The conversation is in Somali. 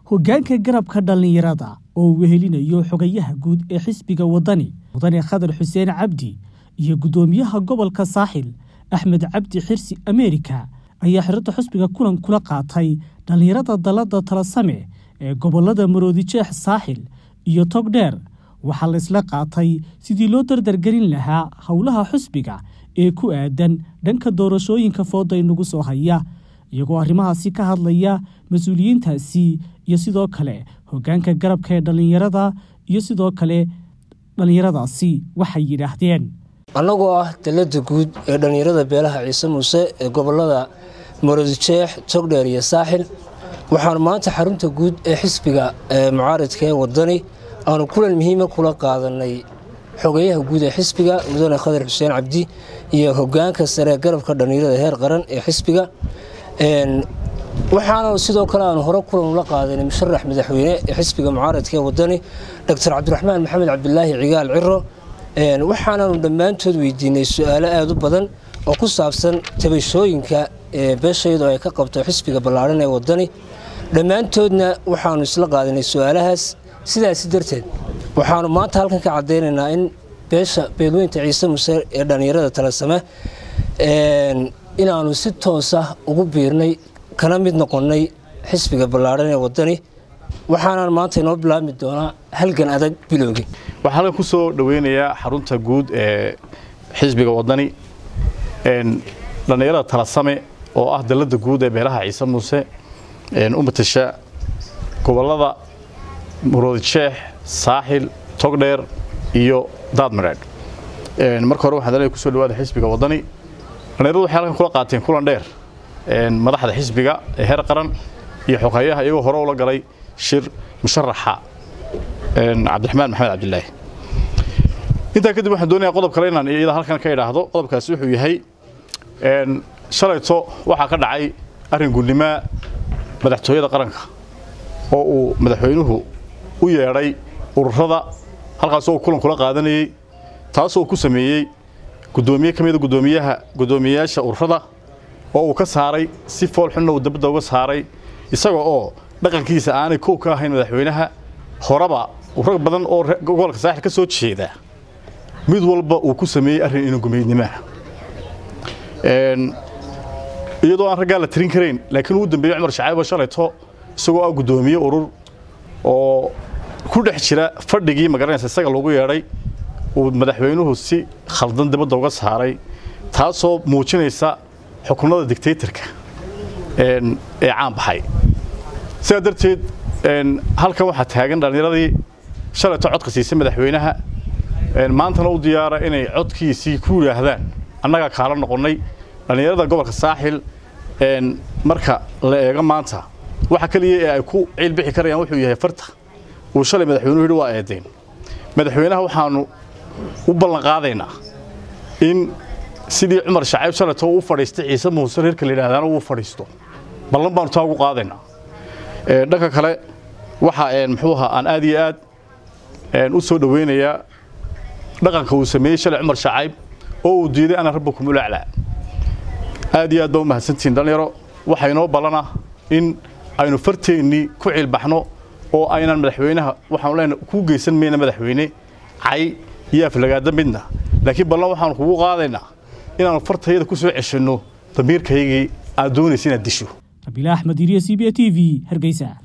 hoggaanka garabka dhallinyarada oo uu wehelinayo xogayaha guud ee xisbiga waddani mudane khadar xuseen cabdi iyo guddoomiyaha gobolka saaxil axmed cabdi xirsi ameerika ayaa xiradda xusbiga kulan kula qaatay dhallinyarada dalladda talasame ee gobollada maroodijeex saaxil iyo togdheer waxaa la isla qaatay sidii loo dardargelin lahaa howlaha xusbiga ee ku aadan dhanka doorashooyinka fooda inagu soo haya iyagoo arrimahaasi ka hadlaya mas-uuliyiintaasi iyo sidoo kale hoggaanka garabka ee dhallinyarada iyo sidoo kale dhallinyaradaasi waxay yidhaahdeen annagoo ah dalladda guud ee dhallinyarada beelaha ciise muuse ee gobollada maroodijeex togdheer iyo saaxil waxaanu maanta xarunta guud ee xisbiga mucaaridka ee waddani aanu kulan muhiima kula qaadanay xogayaha guud ee xisbiga mudane khadar xuseen cabdi iyo hogaanka sare garabka dhallinyarada heer qaran ee xisbiga waxaana sidoo kale aanu hore kulan ula qaadanay musharax madaxweyne ee xisbiga mucaaradka ee wadani doctor cabdiraxmaan maxamed cabdilaahi cigaal ciro waxaanaanu dhammaantood weydiinay su-aalo aada u badan oo ku saabsan tabashooyinka beeshayadu ay ka qabto xisbiga ballaadhan ee wadani dhammaantoodna waxaanu isla qaadanay su-aalahaas sidaasi darteed waxaanu maanta halkan ka cadaynaynaa in beesha beelweynta ciise muse ee dhallinyarada talasame inaanu si toosa ugu biirnay kana mid noqonnay xisbiga ballaadhan ee waddani waxaanaan maanta inoo bilaabmi doonaa halgan adag bilowgi waxaa halkan ku soo dhoweynayaa xarunta guud ee xisbiga waddani dhallinyarada talasame oo ah dalladda guud ee beelaha ciise muuse u matasha gobollada muroodijeex saaxil togdheer iyo daadmareedh marka hore waxaan dalaya kusoo dhawaada xisbiga waddani dhallinyaradu waxay halkan kula qaateen kulan dheer madaxda xisbiga ee heer qaran iyo xogeeyaha iyagoo hore ula galay shir musharaxa cabdiraxmaan maxamed cabdilaahi intaa kadib waxaan doonayaa qodob kale inaan iyada halkan ka idhaahdo qodobkaasi wuxuu yahay shalayto waxaa ka dhacay arrin gudnimaa madaxtooyada qaranka oo uu madaxweynuhu u yeedhay ururada halkaasoo kulan kula qaadanayey taasoo ku sameeyey gudoomiye ka mida gudoomiyaha guddoomiyeyaasha ururada oo uu ka saaray si foolxunna uu dabadda uga saaray isaga oo dhaqankiisa aanay kow ka ahayn madaxweynaha horeba rag badan oo gobolka saaxil ka soo jeeda mid walba uu ku sameeyey arrin inagumeydnimaha iyadoo aan raggaa la tirin karayn laakiin ugu dambeeyey cumar shacaybo shalayto isagoo ah guddoomiye urur oo ku dhex jira fadhigii magaranaysa isaga lagu yeedhay uu madaxweynuhu si khaldan dibadda uga saaray taasoo muujinaysa xukunada dictatorka ee caan baxay sidaa darteed halkan waxaa taagan dhallinyaradii shalayto codka siisay madaxweynaha maantana u diyaara inay codkiisii ku yidhaahdaan annagaa kaala noqonnay dhallinyarada gobolka saaxil marka la eego maanta waxa keliya ee ay ku ciilbixi karayaan wuxuu yahay farta uu shalay madaxweynuhu yidhi waa eedayn madaxweynaha waxaanu u ballan qaadaynaa in sidii cumar shacayb shalayto uu fadhiistay ciise muuse reerka la yidhahdaana uu fadhiisto ballan baanu taa ugu qaadaynaa dhanka kale waxa muxuu ahaa aan aad iyo aad u soo dhoweynayaa dhaqanka uu sameeyey shalay cumar shacayb oo uu diiday ana rabbakum ulaclaa aad iyo aad baa u mahadsantihiin dhallinyaro waxaa inoo ballanah in aynu farteennii ku ciilbaxno oo aynan madaxweynaha waxaanu leenahay kuu geysan mayna madaxweyne cay iyo aflagaada midna laakiin ballan waxaanu kugu qaadaynaa inaanu fartayada ku soo ceshanno damiirkaygii aad doonaysa inaad disho rabiila axmed iriya c b a t v hargeysa